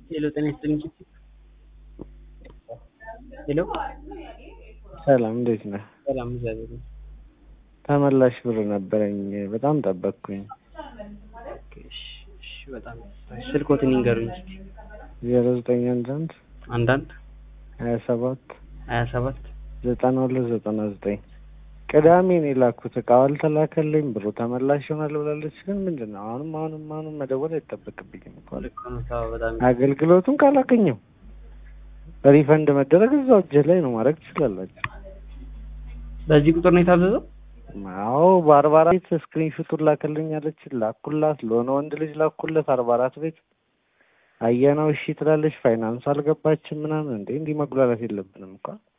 ሄሎ ጤና ይስጥልኝ። ሄሎ ሰላም እንዴት ነህ? ሰላም እግዚአብሔር ይመስገን። ተመላሽ ብር ነበረኝ በጣም ጠበቅኩኝ። ኦኬ፣ እሺ፣ እሺ፣ በጣም ስልኮትን ይንገሩኝ እስኪ። ዜሮ ዘጠኝ አንድ አንድ አንዳንድ ሀያ ሰባት ሀያ ሰባት ዘጠና ሁለት ዘጠና ዘጠኝ ቅዳሜ ነው የላኩት። እቃው አልተላከልኝ ብሩ ተመላሽ ይሆናል ብላለች። ግን ምንድን ነው አሁንም አሁንም አሁንም መደወል አይጠበቅብኝም እኮ ልክ ነው። ተው፣ በጣም አገልግሎቱን ካላገኘው ሪፈንድ መደረግ እዛው እጅህ ላይ ነው ማድረግ ትችላላችሁ። በዚህ ቁጥር ነው የታዘዘው። አዎ በአርባ አራት ስክሪንሹቱን ላክልኝ አለች። ላኩላት። ለሆነ ወንድ ልጅ ላኩለት አርባ አራት ቤት አየነው። እሺ ትላለች። ፋይናንስ አልገባችም ምናምን። እንዴ እንዲህ መጉላላት የለብንም እንኳን